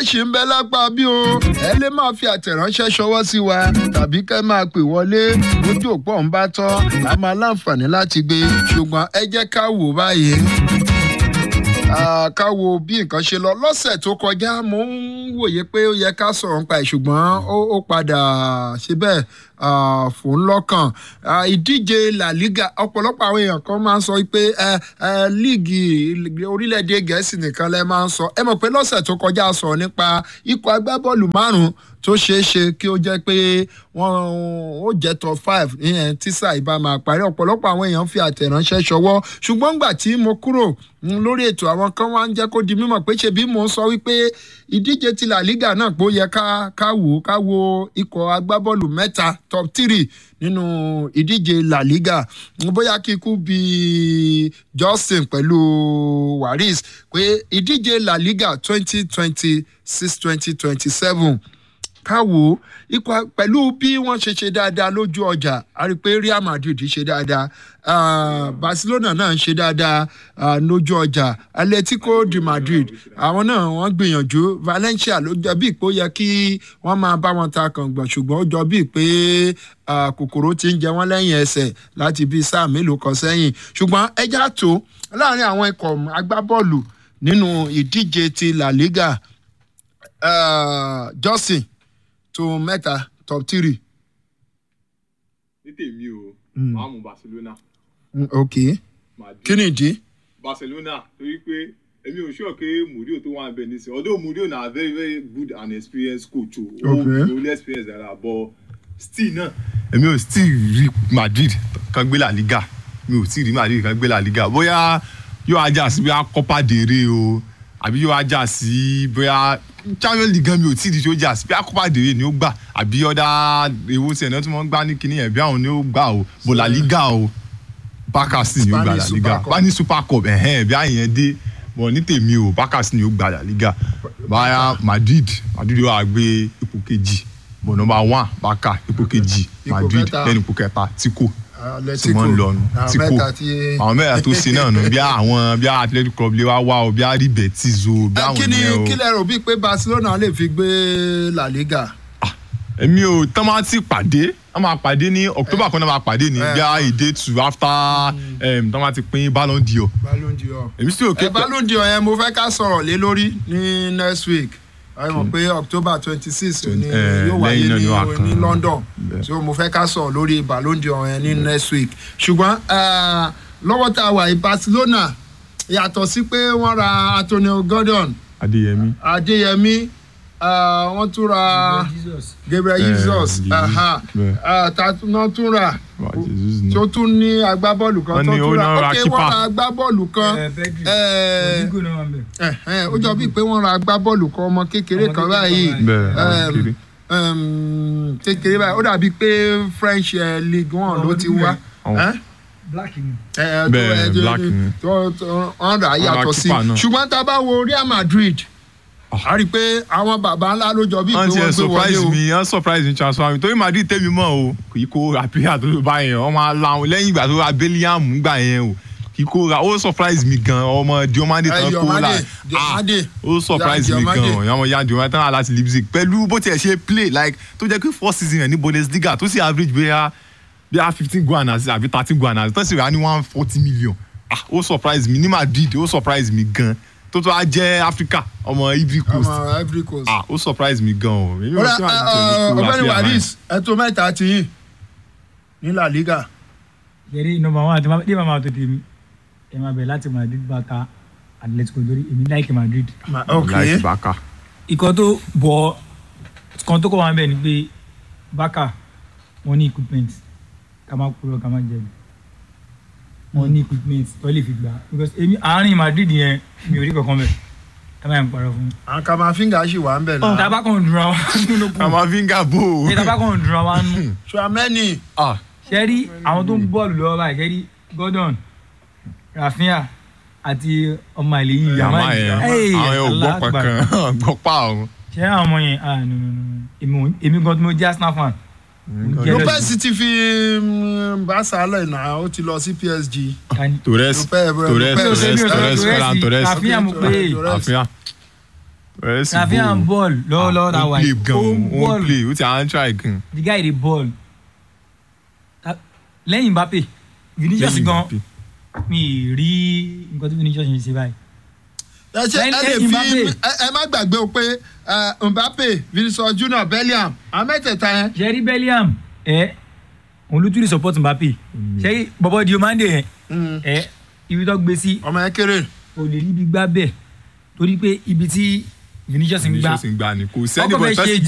ṣì ń bẹ lápá bí o ẹ lè máa fi àtẹ̀ránṣẹ́ ṣọwọ́ sí wa tàbí kẹ́ máa pè wọlé ojú òpó ń bá tọ́ a máa láǹfààní láti gbé ṣùgbọ́n ẹ jẹ́ ká wò báyìí ká wo bí nǹkan ṣe lọ lọ́sẹ̀ tó kọjá mo ń wòye pé ó yẹ ká sọ̀rọ̀ nípa ẹ̀ ṣùgbọ́n ó padà ṣe bẹ́ẹ̀ fò ń lọ́kàn ìdíje La Liga ọ̀pọ̀lọpọ̀ àwọn èèyàn kan máa ń sọ pé líìgì orílẹ̀-èdè gẹ̀ẹ́sì nìkan lẹ́ máa ń sọ ẹ mọ̀ pé lọ́sẹ̀ tó kọjá sọ̀rọ̀ nípa ikọ̀ agbábọ́ọ̀lù márùn-ún tó ṣeé ṣe kí ó jẹ́ pé wọ́n ó jẹ́ top five ìyẹn tísà ìbá máa parí ọ̀pọ̀lọpọ̀ àwọn èèyàn fi àtẹ̀ránṣẹ́ ṣọwọ́ ṣùgbọ́n gbà tí mo kúrò lórí ètò àwọn kan wá ń jẹ́ kó di mímọ̀ pé ṣe bí mo ń sọ wípé ìdíje ti La Liga náà pé ó yẹ ká ká wò ká wo ikọ̀ agbábọ́ọ̀lù mẹ́ta top three nínú ìdíje La Liga bóyá kíkú bíi Justin pẹ̀lú Waris pé ìdíje La Liga twenty twenty six twenty twenty seven ká wò ó ikọ̀ pẹ̀lú bí wọ́n ṣe ṣe dáadáa lójú ọjà a rí i pé Real Madrid ṣe dáadáa uh, Barcelona náà ṣe dáadáa uh, lójú ọjà Atletico de Madrid àwọn náà wọ́n gbìyànjú Valencia ló jọ bíi pé ó yẹ kí wọ́n máa bá wọn ta kàngbọ̀n ṣùgbọ́n ó jọ bíi pé kòkòrò ti ń jẹ wọ́n lẹ́yìn ẹsẹ̀ láti bíi sáà mélòó kan sẹ́yìn ṣùgbọ́n ẹja tó láàrin àwọn ikọ̀ agbábọ́ọ̀lù nínú ìdíje ti La Liga uh, Justin tó mẹ́ta top three. ní tèmi o máa mú Barcelona. ok kí ni ìdí. Barcelona torí pé èmi ò sure pé Murillo tó wà ń bẹ nísìnyí although Murillo na very very good and experienced coach o o really experienced dara but still náà. èmi ò still rí Madrid kan gbé La Liga mi ò still rí Madrid kan gbé La Liga bóyá yóò ajá sí bóyá Copa del Rey o àbí yóò ajá sí bóyá champions league gan mi ò tí ì di sójà sí bí akópa dèrè ni ó gbà àbí ọ̀dà ewu tí ẹ̀nà tí wọ́n gbá ní kinní yẹn bí àwọn ni ó gbà o bò la liga o bákàsì ni ó gbà la liga bá ní super cup ẹ̀hẹ́n bí àyẹn dé bọ̀ ní tèmi o bákàsì ni ó gbà la liga báyà madrid madrid wà gbé ipò kejì bọ̀ nọmba one bákà ipò kejì madrid lẹ́nu ipò kẹta tíkò tí wọ́n ń lọ nù tíkò àwọn mẹ́ta tó ṣe náà nù bí àwọn bí athletic club lè wá wá o bí àrí betis o bí àwọn yẹn o. kí lẹ rò bíi pé barcelona lè fi gbé la liga. èmi ò tán máa ti pàdé wọ́n máa pàdé ní october kan náà máa pàdé ní bí a èdè tù after tán máa ti pín ballon d'or. ballon d'or èmi sì ò ké pẹ́. ballon d'or yẹn mo fẹ́ ká sọ̀rọ̀ lé lórí ní next week ẹ mọ̀ pé october twenty six ni yóò wáyé ní ní london so mo fẹ́ ká sọ̀rọ̀ lórí ballon d'or yẹn ní next week ṣùgbọ́n lọ́wọ́ tá a wà ní barcelona yàtọ̀ sí pé wọ́n ra antonio gordon adeyemi adeyemi wọ́n tún ra gabriel jesus wọ́n tún ra tó tún ní agbábọ́ọ̀lù kan tó tún ra ok wọ́n ra agbábọ́ọ̀lù kan ó jọ bíi pé wọ́n ra agbábọ́ọ̀lù kan ọmọ kékeré kan báyìí kékeré báyìí ó dàbí pé french league one ló ti wá black ni. bẹ́ẹ̀ black ni. wọ́n rà á yàtọ̀ sí ṣùgbọ́n tá a bá wo real madrid a rí i pé àwọn baba ńlá ló jọ bíi pé wọ́n gbé wọlé o. wọ́n ti surprise mi wọ́n surprise mi transfer mi torí madrid tẹ́mi mọ́ o kì í kó àpéyà tó bá yẹn wọ́n máa la àwọn lẹ́yìn ìgbà tó ra bellingham gbà yẹn o kì í kó ra ó surprise mi gan ọmọ diomande tán kó la ó surprise mi gan ọmọ yan diomande tán láti leipzig pẹ̀lú bó tiẹ̀ ṣe play like tó jẹ́ pé first season rẹ̀ ní bundesliga tó sì average bóyá bóyá fifteen guanas àbí thirteen guanas tó sì rà ní one forty million ah ó surprise mi ní madrid ó surprise mi gan tó tó a jẹ́ africa ọmọ ivory coast ọmọ ivory coast. ah ó surprise mi gan o. ọ̀gbẹ́ni waris ẹ̀tọ́ mẹ́ta ti yín ní la liga. yẹ́rì nọmba one àti ní màmá tó tèmi ẹ máa bẹ̀ láti madrid baka atletico lórí èmi láìkì madrid. ok láìsí baka. ikọ̀ tó bọ̀ kan tó kọ́ wa bẹ̀ ni pé baka wọ́n ní equipment ká má kúrò ká má jẹ̀bi wọ́n ní equipment tó lè fi gbà because èmi àárín madrid yẹn mi ò rí kankan bẹ̀ ká má yẹn parọ́ fún mi. àwọn kamafinga ṣì wà ń bẹ̀ náà. tàbá kan dùnra wa nínú kù kamavinga bò ó. ṣé tàbá kan dùnra wa nù. suameni. ṣe rí àwọn tó ń bọ́ọ̀lù lọ́wọ́ báyìí ṣe rí gordon rafinha àti ọmọ àlè yìí yàmá yẹn àwọn yẹn ò gbọ́ kankan gbọ́ pa ọ̀hún. ṣé àwọn ọmọ yẹn ah no no no èmi èmi gan tí mo jẹ́ arsenal fan. lopez ti fi barca lẹ̀ náà ó ti lọ sí psg. torres torres torres torres ferran torres rafinha mo pé rafinha Rafinha ń ball lọ́wọ́lọ́wọ́ ta ó wà play yìí gan ó ń ó ball ń play ó ti à ń try gan. the guy dey ball Ta- lẹ́yìn Mbappe Vinicius Lẹ́yìn gan Mbappe. mi ì rí nǹkan tí Vinicius ń ṣe báyìí ẹ ṣe ẹ lè Lẹ́yìn fi Mbappe. ẹ ẹ má gbàgbé o pé ẹ, Mbappe Vinicius Junior Bellingham àwọn mẹ́tẹ̀ẹ̀ta yẹn Jerry Bellingham ẹ òun ló tún lè support Mbappe ṣẹ́rí bọ́bọ́ Diomande yẹn ẹ ibi tó gbé sí ọmọ yẹn kéré o lè níbi gbá bẹ́ẹ̀ torí pé ibi tí Vinicius ń gbá Vinicius ń gbà ní kò sẹ́ni ọkọ̀ fẹ́ bọ̀ ṣe